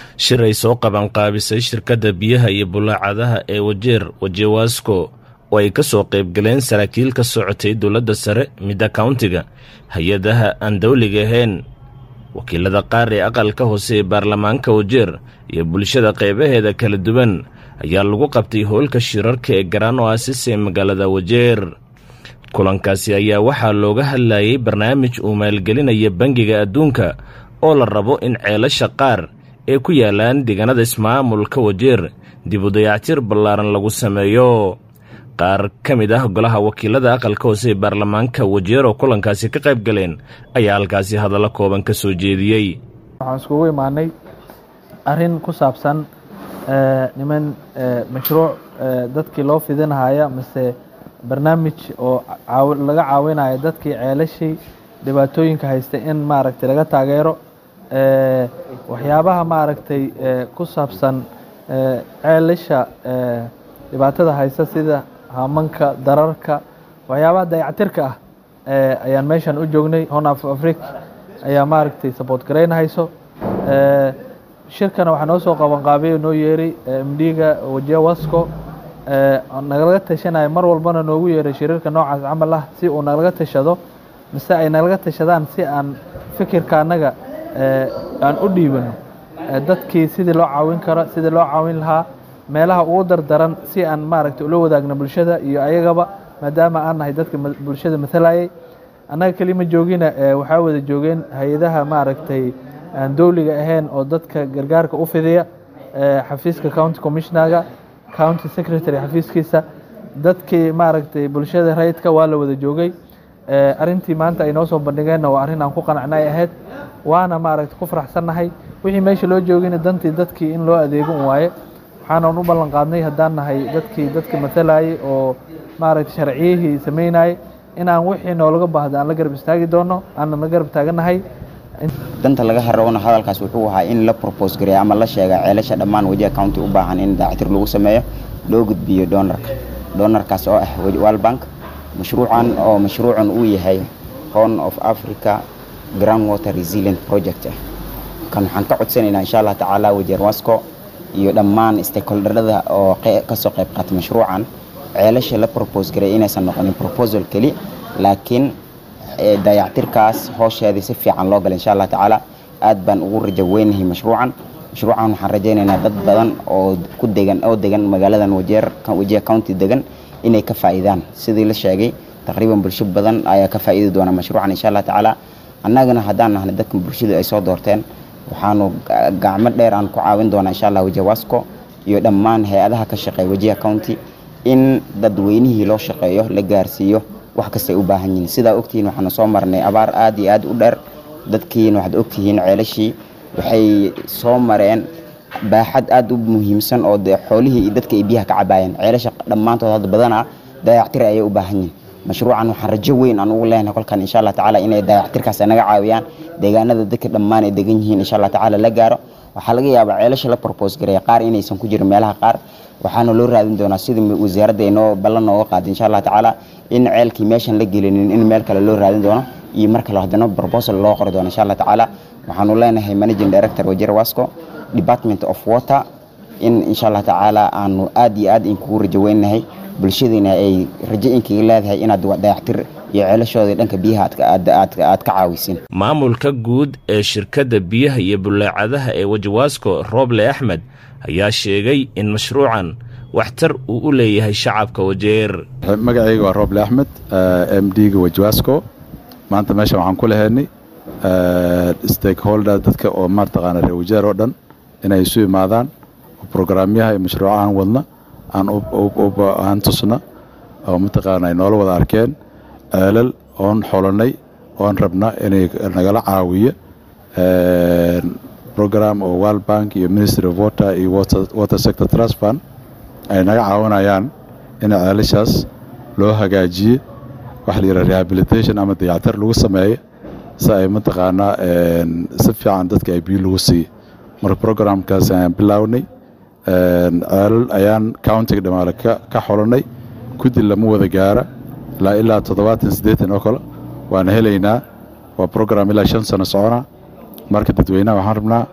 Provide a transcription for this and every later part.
shir ay soo qabanqaabisay shirkadda biyaha iyo bulaacadaha ee wajeer wajewasko oo ay ka soo qaybgaleen saraakiil ka socotay dowladda sare midda kauntiga hay-adaha aan dawliga ahayn wakiilada qaar ee aqalka hoose ee baarlamaanka wajeer iyo bulshada qaybaheeda kala duwan ayaa lagu qabtay howlka shirarka ee garaan oasis ee magaalada wajeer kulankaasi ayaa waxaa looga hadlayay barnaamij uu maalgelinaya bangiga adduunka oo la rabo in ceelasha qaar ee ku yaalaan deegaanada ismaamulka wajeer dib u dayactir ballaaran lagu sameeyo qaar ka mid ah golaha wakiilada aqalka hoose ee baarlamaanka wajeer oo kulankaasi ka qayb galeen ayaa halkaasi hadallo kooban ka soo jeediyey waxaan iskugu imaanay arrin ku saabsan niman mashruuc dadkii loo fidinahaya mise barnaamij oo laga caawinayo dadkii ceelashii dhibaatooyinka haystay in maaragtay laga taageero waxyaabaha maaragtay ku saabsan ceelasha dhibaatada haysta sida hamanka dararka waxyaabaha dayactirka ah ayaan meeshan u joognay hon af afric ayaa maaragtay support garaynahayso shirkana waxaa noo soo qabanqaabiya noo yeeray mdga wajewasco nagalaga tashanayo mar walbana noogu yeeray shiriirka noocaas camal ah si uu nagalaga tashado mise ay nagalaga tashadaan si aan fikirka annaga aan u dhiibano dadkii sidii loo caawin karo sidii loo caawin lahaa meelaha ugu dardaran si aan maaragtay ula wadaagno bulshada iyo ayagaba maadaama aan nahay dadka bulshada matalayay annaga kelima joogina waxaa wada joogeen hay-adaha maaragtay aan dowliga ahayn oo dadka gargaarka u fidiya xafiiska county commissionerga county secretary xafiiskiisa dadkii maaragtay bulshada rayidka waa la wada joogay arintii maanta ay noo soo bandhigeenna waa arrin aan ku qanacnay ahayd waana maaragtay ku faraxsannahay wixii meesha loo joogina dantii dadkii in loo adeego un waaye waxaanan u ballan qaadnay haddaan nahay dadkii dadka matalayay oo maaragtay sharciyihii samaynayay inaan wixii noolaga baahda aan la garab istaagi doono aanan la garab taagannahay danta laga harowna hadalkaas wuxuu ahaa in la propose gareeya ama la sheega ceelasha dhammaan wajiha county u baahan in dayactir lagu sameeyo loo gudbiyo doonarka doonarkaas oo ah world bank mashruucan oo mashruucan uu yahay horn of africa ground water resilient project ah kan waxaan ka codsanaynaa insha allah tacaala wajeer wasco iyo dhammaan stakeholderada oo kasoo qayb qaata mashruucan ceelasha la propose gareeya inaysan noqonin proposal keli laakiin dayactirkaas hoosheedii si fiican loo gala insha allah tacaala aad baan ugu rajo weynahay mashruucan mashruucan waxaan rajaynaynaa dad badan oo ku degan oo degan magaaladan wajeer wajiha county degan inay ka faa'iidaan sidii la sheegay taqriiban bulsho badan ayaa ka faa'iidi doona mashruucan insha allah tacaala annagana haddaan nahnay dadka bulshadu ay soo doorteen waxaanu gacmo dheer aan ku caawin doonaa insha allah wajiha wasco iyo dhammaan hay-adaha ka shaqeeya wajiha county in dadweynihii loo shaqeeyo la gaarsiiyo wax kastay u baahan yihiin sidaa ogtihiin waxaanu soo marnay abaar aad iyo aad u dheer dadkiina waxaad ogtihiin ceelashii waxay soo mareen baaxad aad u muhiimsan oo dee xoolihii iyo dadka ay biyaha ka cabaayeen ceelasha dhammaantood hadda badanaa dayactir ayay u baahan yihiin mashruucan waxaan rajo weyn aan ugu leenahay kolkan insha allah tacaala inay dayactirkaas naga caawiyaan deegaanada dadka dhammaan ay degan yihiin insha allah tacaala la gaaro waxaa laga yaabaa ceelasha la propose gareeya qaar inaysan ku jirin meelaha qaar waxaana loo raadin doonaa sidii wasaaradda ay noo ballan nooga qaaday insha allah tacaala in ceelkii meeshan la gelinin in meel kale loo raadin doono iyo mar kale haddana proposal loo qori doono insha allah tacaala waxaanu leenahay managing director wajir wasco department of water in insha allah tacaala aanu aad iyo aad inkugu rajo weynahay bulshadiina ay rajo inkaga leedahay inaad dayactir iyo ceelashooda dhanka biyaha aad ka caawisin maamulka guud ee shirkadda biyaha iyo bulaacadaha ee wajawasko roble axmed ayaa sheegay in mashruucan waxtar uu u leeyahay shacabka wajeer magacayga waa roble axmed m d-ga wajwasco maanta meeshan waxaan ku lahaynay stakeholder dadka oo mataqaana reer wajeer oo dhan inay isu imaadaan brograamyaha iyo mashruucahan wadna aan tusna oo mataqaana ay noola wada arkeen ceelal oon xolanay oon rabna inay nagala caawiyo program oo world bank iyo ministry of water iyo water sector trust fund ay naga caawinayaan in ceelashaas loo hagaajiye waxa la yidhaha rehabilitation ama dayactir lagu sameeyo si ay mataqaanaa si fiican dadka ay biyo lagu siiye marka programkaas ayaan bilownay ceelal ayaan countiga dhamaale ka xolanay guddi lama wada gaara ilaa ilaa toddobaatan siddeetan oo kale waana helaynaa waa program ilaa shan sano socona marka dadweynaha waxaan rabnaa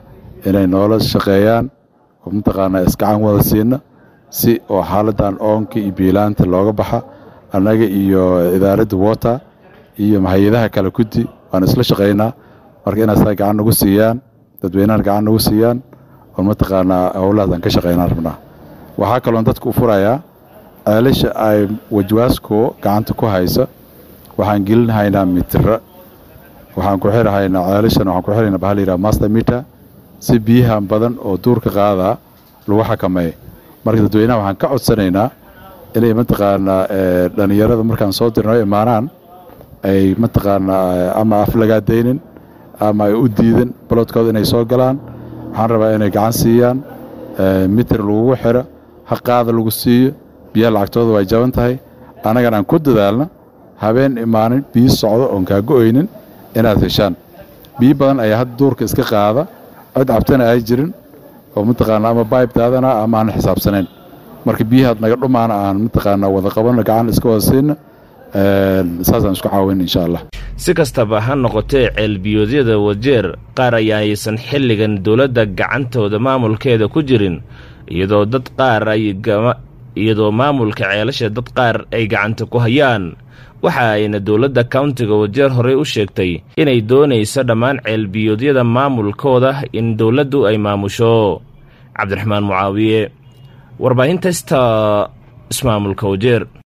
inay noola shaqeeyaan oo mataqaanaa iskacan wada siina si oo xaaladan oonka iyo biilaanta looga baxa annaga iyo idaaradda water iyo hay-adaha kale guddi waan isla shaqaynaa marka inaad saa gacan nagu siiyaan dadweynahan gacan nagu siiyaan oo mataqaanaa howlahaasaan ka shaqaynaan rabnaa waxaa kaloon dadka u furayaa ceelasha ay wajwaasko gacanta ku haysa waxaan gelinhaynaa mitira waxaan ku xirhaynaa ceelashan waxaan ku xirhaynaa bahal yidhaha master meter si biyahan badan oo duurka qaadaa lagu xakameeyo marka dadweynaha waxaan ka codsanaynaa inay mataqaanaa dhallinyarada markaan soo dirno imaanaan ay mataqaanaa ama aflagaadaynin ama ay u diidan balodkooda inay soo galaan waxaan rabaa inay gacan siiyaan mitir lagugu xiro haqaada lagu siiyo biyaha lacagtooda way jaban tahay annagana aan ku dadaalna habeen imaanin biyo socdo oon kaago-oynin inaad heshaan biyo badan ayaa hadda duurka iska qaada cid cabtana ay jirin oo mataqaanaa ama bayb daadana ama aan xisaabsanayn marka biyahaad naga dhumaana aan mataqaanaa wada qabanno gacan iska wada siina saasaan isku caawin insha allah si kastaba ha noqotee ceelbiyoodyada wajeer qaar ayaaysan xilligan dowladda gacantooda maamulkeeda ku jirin iyadoo dad qaar ay iyadoo maamulka ceelasha dad qaar ay gacanta ku hayaan waxa ayna dowladda kauntiga wajeer horey u sheegtay inay doonayso dhammaan ceelbiyoodyada maamulkooda in dowladdu ay maamusho cabdiraxmaan mucaawiye warbaahinta sta ismaamulka wajeer